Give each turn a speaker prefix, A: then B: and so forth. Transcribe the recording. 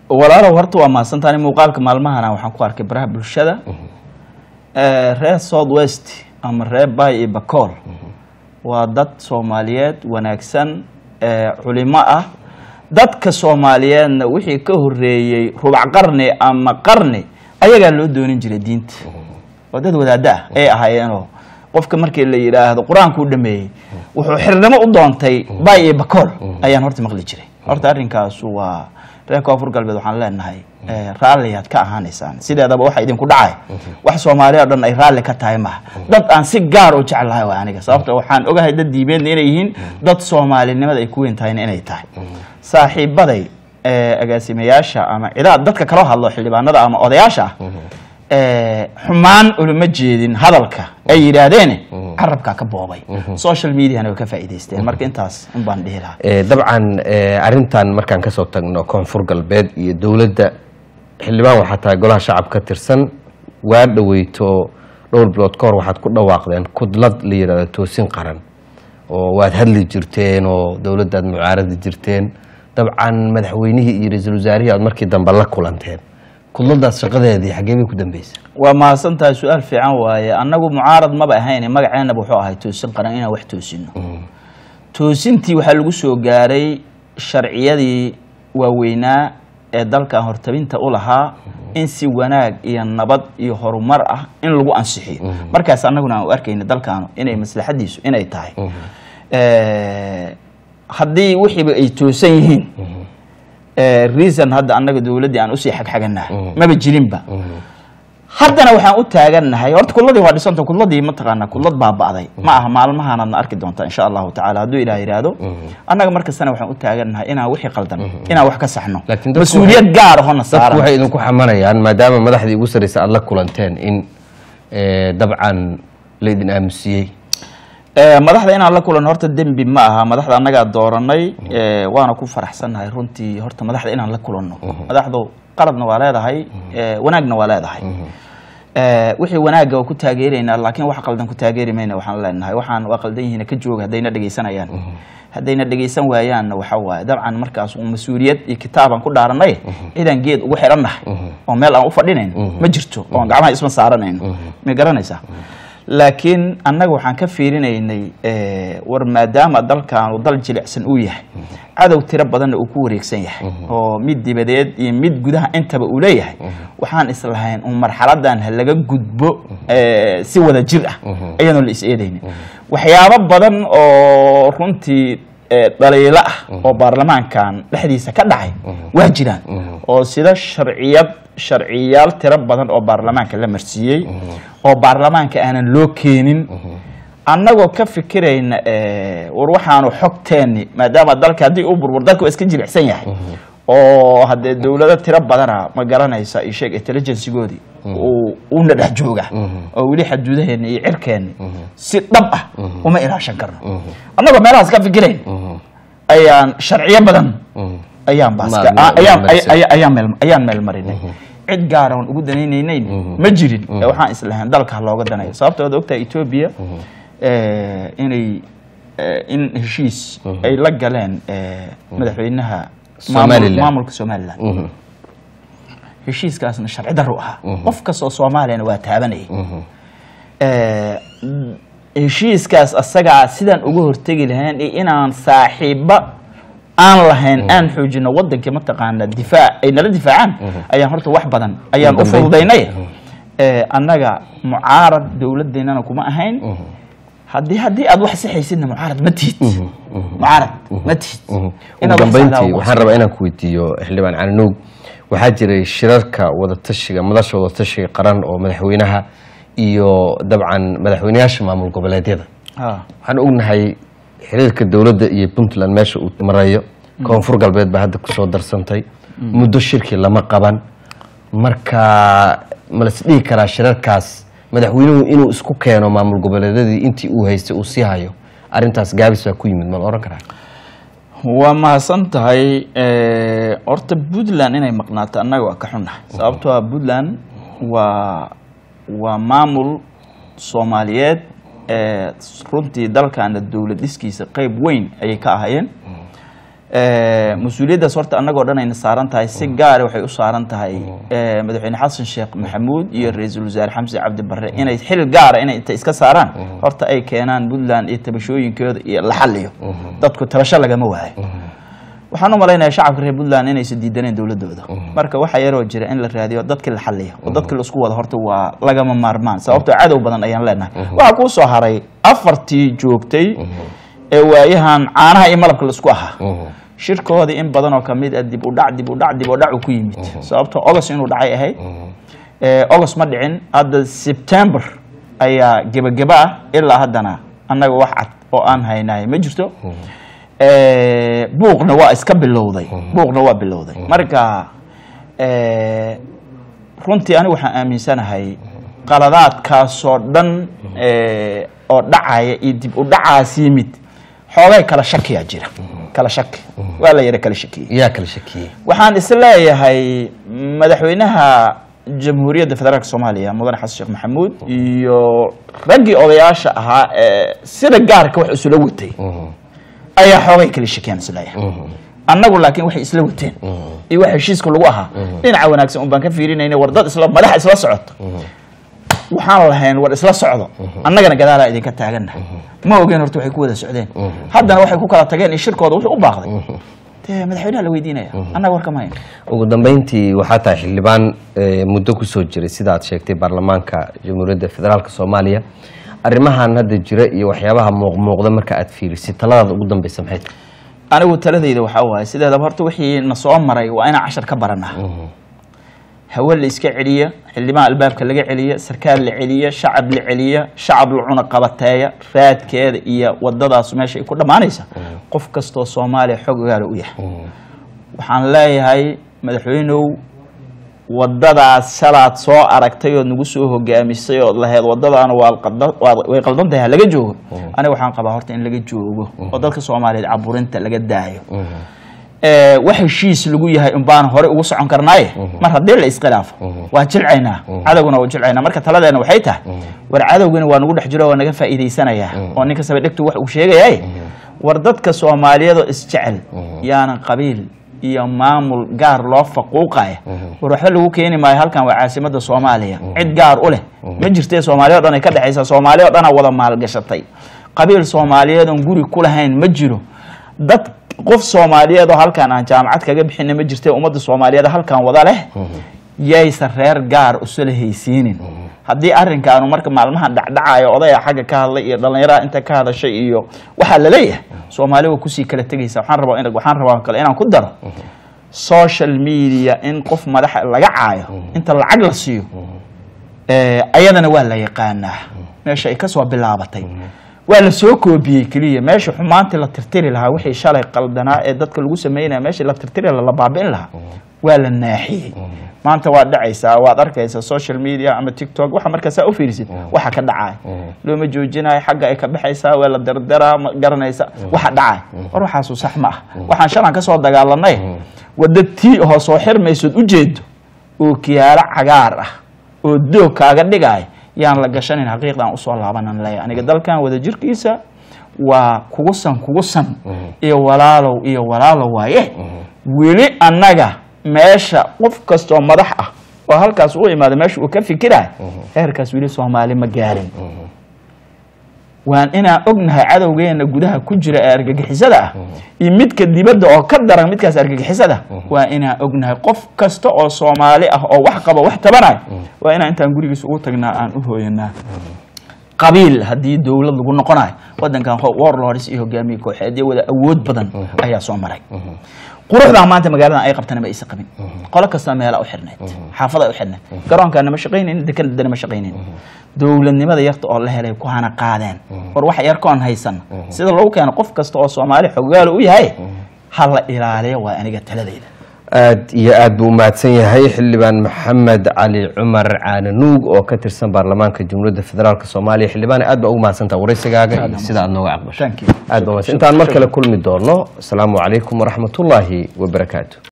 A: walaalow horta waa mahadsantaani muuqaalka maalmahana waxaan ku arkay baraha bulshada Eh, reer south west ama reer bay iyo bacool waa dad soomaaliyeed wanaagsan eh, culimo ah dadka soomaaliyeedna wixii ka horeeyey rubac qarni ama qarni ayagaa loo doonin jiray diinta waa dad wadaada ah ay ahaayeenoo qofka markii la yidhaahdo qur-aanku u dhameeyey wuxuu xirnimo u doontay bay iyo bacool ayaan horta maqli jiray horta arrinkaasu waa reer koonfur galbeed waxaan leenahay eh, raalliyaad ka ahaanaysaan sideedaba waxa idinku dhacay wax soomaaliya oo dhan ay raalli ka tahay maha dad aan si gaar u jeclahay waa aniga sababta waxaan ogahay dad diimeedna inay yihiin dad soomaalinimada ay ku weyn tahayna inay tahay saaxiibaday eh, agaasimayaasha ama cidaad dadka kaloo hadlo xildhibaanada ama odayaasha ah eh, xumaan ulama jeedin hadalka ay yidhaahdeen carabkaa ka boobay social mediana way ka faa'iidaysteen marka intaas un baan dhihi lahaa
B: Eh, dabcan eh, arrintan markaan kasoo tagno koonfur galbeed iyo dowladda xildhibaan waxaa tahay golaha shacab ka tirsan waa dhaweyto dhowr bilood ka hor waxaad ku dhawaaqdeen kudlad la yidhahdo toosin qaran oo waad hadli jirteen oo dowladdaad mucaaradi jirteen dabcan madaxweynihii iyo ra-iisul wasaarihii aad markii dambe la kulanteen kudladaas shaqadeedii xaggee bay ku dambeysay
A: waa mahadsan tahay su-aal fiican waaye annagu mucaarad maba ahayn magaceenaba wuxuu ahay toosin qaran inaan wax toosino toosintii waxaa lagu soo gaaray sharciyadii waaweynaa ee dalkan hortabinta u lahaa in si wanaag iyo nabad iyo horumar ah in lagu ansixiyo markaas annaguna aan u arkayna dalkaanu inay maslaxadiisu inay tahay Eh, haddii wixiiba ay toosan yihiin eh, reason hadda annaga dowladdii aan usii xagxaganahay maba jirinba haddana waxaan u taagannahay horta kudladii waa dhisanta kudladii mataqaanaa kudlad baaba'day ma aha maalmahaanaadna arki doontaa insha allahu tacaala hadduu ilaah yidhaahdo annaga markastana waxaan u taagannahay inaan wixii qaldan inaan wax ka saxno
B: Laakiin dadku
A: mas-uuliyad gaar ahona
B: dadku
A: saaran
B: waxay idinku xamanayaan maadaama madaxdii ugu sarreysa aad la kulanteen in eh, dabcan la idin aamusiyey
A: Eh, madaxda inaan la kulan horta dembi ma aha madaxda annagaa dooranay eh, waana ku faraxsannahay runtii horta madaxda inaan la kulanno madaxdu qaladna waa leedahay eh, wanaagna waa leedahay Eh, wixii wanaagga waa ku taageeraynaa laakiin wax qaldan ku taageeri mayna waxaan leenahay waxaan waa qaldan yihiin ka jooga haddayna dhegaysanayaan haddayna dhegaysan waayaanna waxa waaye dabcan markaas un mas-uuliyad iyo kitaabaan ku dhaaranay cidaan geed ugu xirannahay oo meel aan u fadhinayn ma jirto oon gacmaha isma saaranayno ma garanaysaa laakiin annaga waxaan ka fiirinaynay eh, war maadaama dalkaanu dal jilicsan uu yahay cadow tiro badanna uu ku wareegsan yahay oo mid dibadeed iyo mid gudaha intaba uu leeyahay waxaan islahayn un marxaladan ha laga gudbo eh, si wada jir ah ayaanoo la is eedaynin waxyaabo badan oo runtii eh, dhaliilo ah oo baarlamaankan dhexdiisa ka dhacay waa jiraan oo sida sharciyad sharciyaal tiro badan oo baarlamaanka la marsiiyey oo baarlamaanka aanan loo keenin annagoo ka fikirayna eh, war waxaanu xogteenni maadaama dalka haddii uu burbur dalka waa iska jilicsan yahay oo haddee dowlado tiro badana ma garanaysa iyo sheeg intelligencegoodii uu una dhex jooga oo weli xaduudaheenni iyo cirkeenni si dhab ah uma ilaashan karno annagoo meelahaas ka fikirayn ayaan sharciyo badan ayaan baaska
B: Ma- ma-
A: ayaan
B: ma-
A: ay- ay- ayaan meel ayaan meel marinay cid gaara oon ugu danaynaynayn ma jirin ee waxaan islahayn dalka ha looga danayo sababta waad ogtahay etoobiya eh, inay eh, in heshiis ay la galeen eh, madaxweynaha maamul-
B: Somaliland.
A: maamulka somaliland heshiiskaasna sharci darro ahaa qof kastoo soomaaliyana waa taabanayay Eh, heshiiskaas asagaa sidaan uga hortegi lahayn iyo inaan saaxiiba aan lahayn aan xoojino wadankii mataqaana difaac ay nala difaacaan ayaan horta wax badan ayaan u
B: dambeyn.
A: fududaynay Eh, annaga mucaarad dowladeennana kuma ahayn haddii haddii aad wax sixaysidna mucaarad ma tihid mucaarad ma tihid
B: ugu
A: Inaad wax
B: dambeyntii
A: saxdaa
B: waxaan rabaa inaan ku weydiiyo xildhibaan cananuug waxaa jiray shirarka wadatashiga madasha wadatashiga qaran oo madaxweynaha iyo dabcan madaxweynayaasha maamul goboleedyada
A: Ah.
B: waxaan ognahay xiriirka dowladda iyo puntland meesha uu marayo koonfur galbeed baa hadda kusoo darsantay muddo shirki lama qaban marka ma las dhihi karaa shirarkaas madaxweynuhu inuu isku keeno maamul goboleedyadii intii uu haystay uu sii hayo arrintaas gaabis baa ku yimid ma la ohan karaa
A: waa mahadsan tahay Eh, horta puntland inay maqnaato annaga waa ka xunnahay sababtoo ah puntland waa waa maamul soomaaliyeed ee runtii dalkana dowlad dhiskiisa qeyb weyn ayay ka ahaayeen Eh, mas-uuliyaddaas horta annagoo dhan ayna saaran tahay si gaara waxay u saaran tahay eh, madaxweyne xasan sheekh maxamuud iyo ra-iisul wasaare xamse cabdi barre inay xil gaara inay inta iska saaraan horta ay keenaan puntland iyo tabashooyinkooda iyo la xaliyo dadku tabasho lagama waayo waxaan u malaynayaa shacabka reer puntland inaysan diidaneen dowladooda marka waxaa yaroo jira in la raadiyo dadkii la xaliyo oo dadkii laisku wada horta waa lagama maarmaan sababtoo cadow badan ayaan leenahay waxaa kuu soo haray afartii joogtay ee waayahan caanaha iyo malabka laisku ahaa shirkoodii in badan oo kamid ah dib u dhac dib u dhac dib u dhac uu ku yimid sababtoo ogos inuu dhacay ahayd Eh, ogos ma dhicin hadda september ayaa gebageba ah ilaa haddana annaga wax cad oo aan haynahay ma jirto Eh, buuqna waa iska bilowday buuqna waa bilowday marka eh, runtii anigu waxaan aaminsanahay qaladaadkaasoo dhan eh, oo dhacaya iyo dib u dhacaas yimid xoogay kala shakiyaa jira kala shaki waa la yara kala shakiyey
B: yaa kala shakiyey
A: waxaan is leeyahay madaxweynaha jamhuuriyadda federaalk soomaaliya mudane xasan sheekh maxamuud iyo raggii odayaasha ahaa ee sida gaarka wax isula watay ayaa xoogay kala shakiyaan is leeyahay annagu laakiin waxay isla wateen iyo wax heshiiska lagu ahaa dhinaca wanaagsan un baan ka fiirinayna war dad isla madaxa isla socoto waxaan lahayn war isla socdo annagana gadaalaa idinka taaganna ma ogeen horta waxay ku wada socdeen haddana waxay ku kala tageen iyo shirkooda wuxuu u baaqday dee madaxweynaha la weydiinaya annaga war kama hayn
B: ugu dambeyntii waxaa tahay xildhibaan eh, muddo kusoo jiray sida aad sheegtay baarlamaanka jamhuuriyadda federaalk soomaaliya arrimahan hadda jira iyo waxyaabaha muuqmuuqda marka aad fiirisid taladaada ugu dambeysa maxay tahay
A: anigu taladayda waxaa waaye sideedaba horta wixii na soo maray waa inaan cashar ka baranaa hawe la iska celiya xildhibaan albaabka laga celiya sarkaal la celiya shacab la celiya shacab la cuna qabateeya raadkeeda iyo wadadaas meesha ay ku dhammaanaysa qof kastoo soomaaliya xog ogaala u yahay waxaan leeyahay madaxweynow wadadaas shalaad soo aragtay ood nagu soo hogaamisay ood lahayd wadadaana waa qaldan- waa- way qaldan tahay ha laga joogo aniga waxaan qabaa horta in laga joogo oo dadka soomaaliyeed caburinta laga daayo Eh, wax heshiis lagu yahay un baan hore ugu socon karnaaye mar haddii la iskhilaafo waa jilcaynaa cadowguna waa jilcaynaa marka taladeena waxay tahay war cadowgana waa nagu dhex jiro waa naga faa'iidaysanayaa oo ninka saba dhegtu wax uu sheegayaye war dadka soomaaliyeed oo isjecel yaanan qabiil iyo maamul gaar loo faquuqaya war waxba lagu keeni maayo halkan waa caasimada soomaaliya cid gaar u leh ma jirtee soomaaliya o dhan ay ka dhexaysaa soomaaliya o dhanaa wada maalgashatay qabiil soomaaliyeed oon guri ku lahayn ma jiro dad qof soomaaliyeed oo halkan aan jaamacad kaga bixina ma jirte ummadda soomaaliyeed halkan wada leh yaysan reer gaar usula haysiinin haddii arrinkaanu marka maalmahan dhacdhacayo odaya xagga ka hadlay iyo dhallinyaraha inta ka hadashay iyo waxaa laleeyahay soomaali waa kusii kala tegaysa waxaan rabaa in waxaan rabaa kale inaan ku daro social media in qof madaxa laga caayo inta lacag la siiyo Eh, ayadana waa la yaqaanaa meesha ay kasoo bilaabatay waa la soo koobiyey keliya meesha xumaantii la tirtiri lahaa wixii shalay qaldanaa ee dadka lagu sameynaya meeshii la tirtiri lahaa la baabi'in lahaa waa la naaxiyey maanta waad dhacaysaa waad arkaysaa social media ama tiktok waxa markaasaa u fiirisid waxa ka dhacaya looma joojinayo xagga ay ka baxaysaa waa la dardaraa ma garanaysa waxa dhacaya war waxaasu sax ma ah waxaan shalan ka soo dagaalanay wadda tii oo soo xirmaysood ujeedo oo kiyaalo cagaar ah oo doog kaaga dhigaya yaan la gashanin xaqiiqdan usoo laabanan leeya aniga dalkan wada jirkiisa waa kugu san kugu san iyo walaalow iyo walaalow waaye weli annaga meesha qof kastoo madax ah oo halkaas u imaada meesha uu ka fikiraya heerkaas weli soomaali ma gaarin waan inaan ognahay cadowgeena gudaha ku jira ee argagixisada ah iyo midka dibadda oo ka daran midkaas argagixisada waa inaan ognahay qof kasta oo soomaali ah oo wax qaba wax tabanayo waa inaan intaan gurigiisa ugu tagnaa aan u hooyanaa qabiil haddii dowlad lagu noqonayo wadankan warlords iyo hogaamiye kooxeedyo wada awood badan ayaa soo maray quruxdaa maanta magaaladan ay qabtana ma aysa qabin qolo kasta meela u xirneyd xaafada u xirneyd garoonkaana ma shaqaynayn dekanadana ma shaqaynayn dowladnimada yarta oo la helay ku hana qaadeen war wax yarkoon haysan sida lagu keeno qof kasta oo soomaali xogaalo u yahay ha la ilaaliyo waa aniga taladayda
B: aad iyo aad buu umahadsan yahay xildhibaan maxamed cali cumar caananuug oo ka tirsan baarlamaanka jamhuuriyadda federaalk soomaaliya xildhibaan aad baa ugu mahadsantaha waraysigaaga iyo sida aad nooga aqbashay
A: Thank you.
B: aad baa mahadsan intaan mar kale kulmi doono asalaamu calaykum waraxmatullaahi wabarakaatu